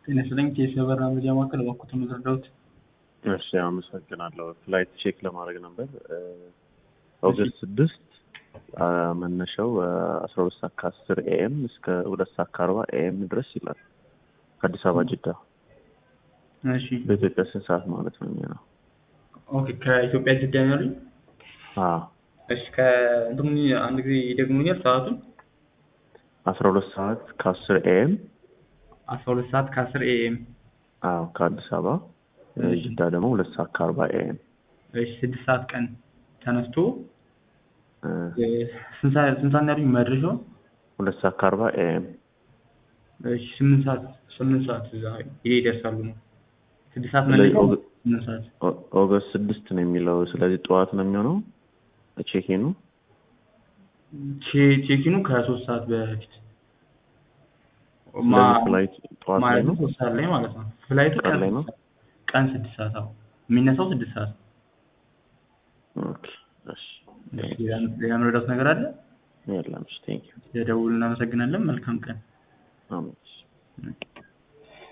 ጤና ይስጥልኝ የሰበር መረጃ ማዕከል እባክዎትን ልርዳዎት? እሺ አመሰግናለሁ። ፍላይት ቼክ ለማድረግ ነበር። ኦገስት ስድስት መነሻው አስራ ሁለት ሰዓት ከአስር ኤኤም እስከ ሁለት ሰዓት ከአርባ ኤኤም ድረስ ይላል። ከአዲስ አበባ ጅዳ። እሺ በኢትዮጵያ ስንት ሰዓት ማለት ነው የሚሆነው? ኦኬ ከኢትዮጵያ ጅዳ ነው ያሉኝ? አዎ እሺ ከእንትኑ አንድ ጊዜ ይደግሙኛል ሰዓቱን? አስራ ሁለት ሰዓት ከአስር ኤኤም አስራ ሁለት ሰዓት ከአስር ኤኤም አዎ ከአዲስ አበባ ጅዳ ደግሞ ሁለት ሰዓት ከአርባ ኤኤም እሺ ስድስት ሰዓት ቀን ተነስቶ ስንት ሰዓት ስንት ሰዓት ነው ያሉኝ መድረሻው? ሁለት ሰዓት ከአርባ ኤኤም እሺ ስምንት ሰዓት ስምንት ሰዓት እዛ ይሄ ይደርሳሉ ነው። ስድስት ሰዓት ስለዚህ መነሻው ኦገ- ስምንት ሰዓት ኦ- ኦገስት ስድስት ነው የሚለው። ስለዚህ ጠዋት ነው የሚሆነው ቼኪኑ። ቼ- ቼኪኑ ከሶስት ሰዓት በፊት ማ- ስለዚህ ፍላይት ጠዋት ላይ ማለት ነው ሶስት ሰዓት ላይ ማለት ነው። ፍላይቱ ቀን ላይ ነው? ቀን ስድስት ሰዓት አዎ የሚነሳው ስድስት ሰዓት ኦኬ እሺ ሌላ ሌላ መረዳት ነገር አለ? የለም እሺ ቴንክ ዩ የደውል እናመሰግናለን። መልካም ቀን። አሜን